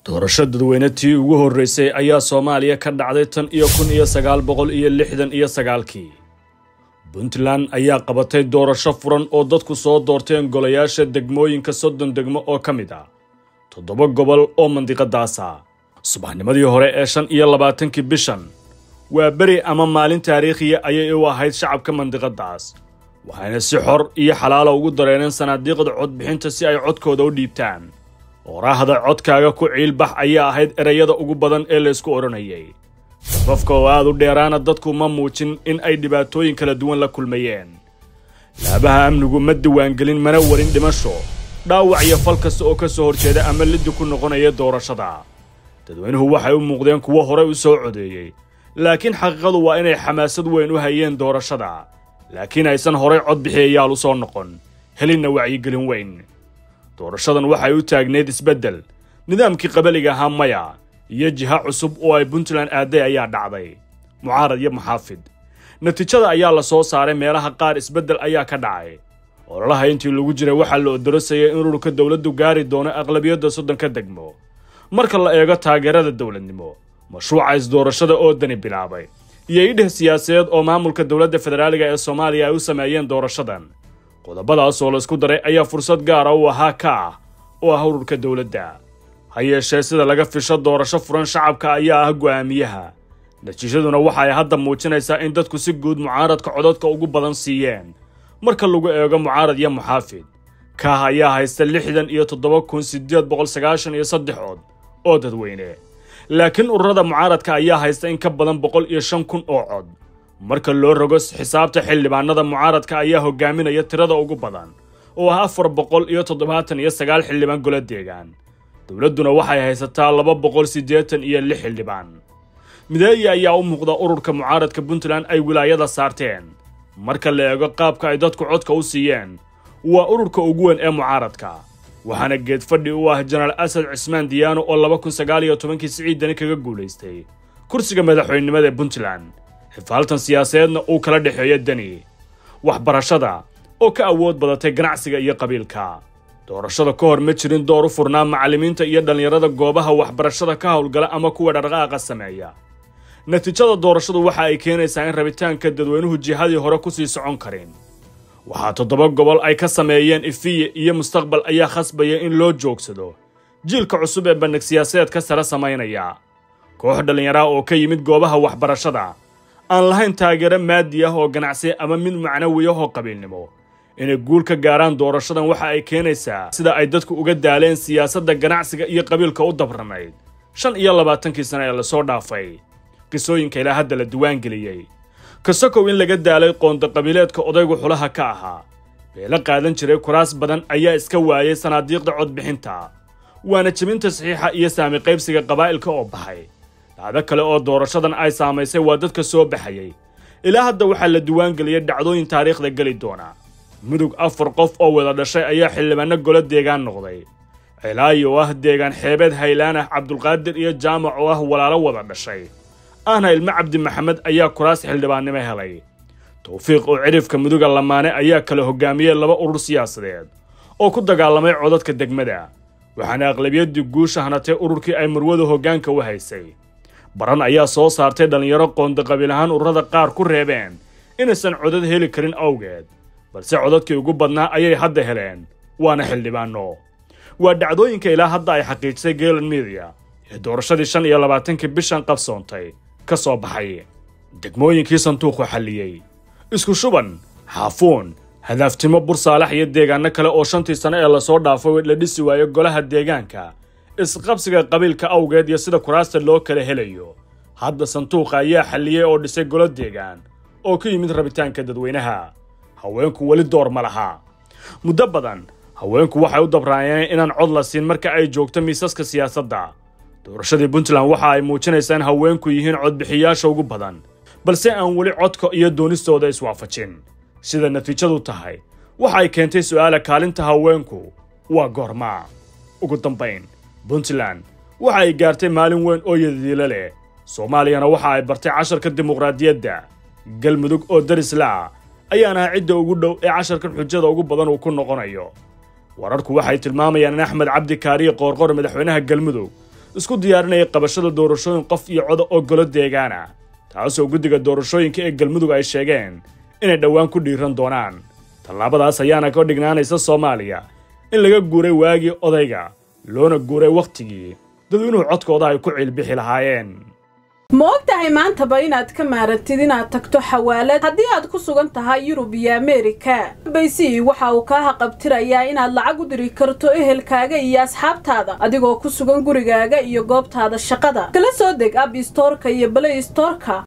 doorasho dadweyne tii ugu horreysay ayaa soomaaliya ka dhacday tan iyo kun iyo sagaal boqol iyo lixdan iyo sagaalkii puntland ayaa qabatay doorasho furan oo dadku soo doorteen golayaasha degmooyinka soddon degmo oo ka mid ah toddoba gobol oo mandiqadaasa subaxnimadii hore ee shan iyo labaatankii bishan waa beri ama maalin taariikhiya ayay u ahayd shacabka mandiqadaas waxayna si xor iyo xalaala ugu dareeneen sanaadiiqda codbixinta si ay codkooda u dhiibtaan ooraahda codkaaga ku ciilbax ayaa ahayd ereyada ugu badan ee laysku odhanayay safafka oo aad u dheeraana dadku ma muujin in ay dhibaatooyin kala duwan la kulmayeen laabaha amnigu ma diwaangelin mana warin dhimasho dhaawac iyo fal kasta oo ka soo horjeeda ama liddi ku noqonaya doorashada dadweynuhu waxay u muuqdeen kuwo horey u soo codeeyey laakiin xaqiiqadu waa inay xamaasad weyn u hayeen doorashada laakiin aysan horay cod bixiyayaal u soo noqon helinna wacyigelin weyn doorashadan waxay u taagneyd isbeddel nidaamkii qabaliga ahaa maya iyo jiha cusub oo ay puntland aaday ayaa dhacday mucaarad iyo maxaafid natiijada ayaa la soo saaray meelaha qaar isbeddel ayaa ka dhacay ololaha intii lagu jiray waxaa la odorosayay in ururka dowladdu gaari doono aqlabiyadda soddonka degmo marka la eego taageerada dowladnimo mashruuca isdoorashada oo dani bilaabay iyo idheh siyaasadeed oo maamulka dowladda federaaliga ee soomaaliya ay u sameeyeen doorashadan qodobadaas oo laysku daray ayaa fursad gaara u ahaa ka ah oo ah ururka dowladda ha yeeshee sida laga fisho doorasho furan shacabka ayaa ah go'aamiyaha natiijaduna waxa ay hadda muujinaysaa in dadku si guud mucaaradka codadka ugu badan siiyeen marka lagu eego mucaarad iyo muxaafid kaah ayaa haysta lixdan iyo toddoba kun siddeed boqol sagaashan iyo saddex cod oo dadweyne laakiin ururada mucaaradka ayaa haysta in ka badan boqol iyo shan kun oo cod marka loo rogo xisaabta xildhibaanada mucaaradka ayaa hogaaminaya tirada ugu badan oo ah afar boqol iyo toddobaatan iyo sagaal xildhibaan golo deegaan dowladduna waxay haysataa laba boqol siddeetan iyo lix xildhibaan mideeya ayaa u muuqda ururka mucaaradka puntland ay wilaayada saarteen marka la eego qaabka ay dadku codka u siiyeen waa ururka ugu weyn ee mucaaradka waxaana geed fadhi u ah jenaraal asad cismaan diyaano oo laba kun sagaal iyo tobankii siciidani kaga guulaystay kursiga madaxweynenimada ee puntland xifaaltan siyaasadeedna uu kala dhexeeyo deni waxbarashada oo ka awood badatay ganacsiga iyo qabiilka doorashada ka hor ma jirin door u furnaa macallimiinta iyo dhallinyarada goobaha waxbarashada ka howlgala ama kuwa dhaqdhaqaaqa sameeya natiijada doorashadu waxa ay keenaysaa in rabitaanka dadweynuhu jihadii hore ku sii socon karin waxaa toddoba gobol ay ka sameeyeen ifiye iyo mustaqbal ayaa khasbaya in loo joogsado jiilka cusub ee bandhig siyaasadeedka sare samaynaya koox dhallinyaraha oo ka yimid goobaha waxbarashada aan lahayn taageero maadi ah oo ganacsi ama mid macnawi ah oo qabiilnimo inay guul ka gaaraan doorashadan waxa ay keenaysaa sida ay dadku uga daaleen siyaasadda ganacsiga iyo qabiilka u dabranayd shan iyo labaatankii sano ee lasoo dhaafay qisooyinka ilaa hadda la diwaangeliyey kasakow in laga daalay qoonda qabiileedka odaygu xulaha ka ahaa beelo qaadan jiray kuraas badan ayaa iska waayay sanaadiiqda codbixinta waana jebinta saxiixa iyo saami qaybsiga qabaa'ilka oo baxay dhacdo kale oo doorashadan ay saamaysay waa dadka soo baxayay ilaa hadda waxaa la diwaangeliyay dhacdooyin taariikhda geli doona mudug afar qof oo wada dhashay ayaa xildhibaano golo deegaan noqday cilaayi oo ah deegaan xeebeed haylaan ah cabdulqaadir iyo jaamac oo ah walaalo wada dhashay ahna ilmo cabdi maxamed ayaa kuraas xildhibaannimo helay tawfiiq oo cidhifka muduga lamaane ayaa kala hogaamiyey laba urur siyaasadeed oo ku dagaalamay codadka degmada waxaana aqlabiyaddii guusha hanatay ururkii ay murwadu hoggaanka u haysay baran ayaa soo saartay dhallinyaro qoonda qabiil ahaan ururada qaar ku reebeen inaysan codad heli karin awgeed balse codadkii ugu badnaa ayay hadda heleen waana xildhibaano waa dhacdooyinka ilaa hadda ay xaqiijisay geelan midiya ee doorashadii shan iyo labaatankii bishan qabsoontay ka soo baxay degmooyinkii sanduuqu xalliyey isku shuban xaafuun hadaaftimo bursaalax iyo deegaano kale oo shantii sano ee lasoo dhaafay la dhisi waayo golaha deegaanka isqabsiga qabiilka awgeed iyo sida kuraasta loo kala helayo hadda sanduuqa ayaa xalliyey oo dhisay golo deegaan oo ka yimid rabitaanka dadweynaha haweenku weli door ma laha muddo badan haweenku waxay u dabraayeen inaan cod la siin marka ay joogto miisaska siyaasadda doorashadii puntland waxa ay muujinaysaa in haweenku yihiin codbixiyaasha ugu badan balse aan weli codka iyo doonistooda iswaafajin sida natiijadu tahay waxa ay keentay su'aala kaalinta haweenku waa goormaa ugu dambayn puntland waxa ay gaartay maalin weyn oo yadiilo leh soomaaliyana waxa ay bartay casharka dimuqraadiyadda galmudug oo darisla ayaana ah cidda ugu dhow ee casharkan xujada ugu badan uu ku noqonayo wararku waxay tilmaamayaan in axmed cabdi kaariye qoorqor madaxweynaha galmudug isku diyaarinaya qabashada doorashooyin qof iyo coda oo golo deegaana taasoo guddiga doorashooyinka ee galmudug ay sheegeen inay dhowaan ku dhiiran doonaan tallaabadaas ayaana ka dhignaanaysa soomaaliya in laga guuray waagii odayga loona guuray wakhtigii dadweynuhu codkooda ay ku ciilbixi lahaayeen ma og tahay maantaba inaad ka maarantid inaad tagto xawaalad haddii aad ku sugan tahay yurub iyo ameerika baysi waxa uu kaa haqabtirayaa inaad lacag u diri karto ehelkaaga iyo asxaabtaada adigoo ku sugan gurigaaga iyo goobtaada shaqada kala soo deg ab istoorka iyo balay istoorka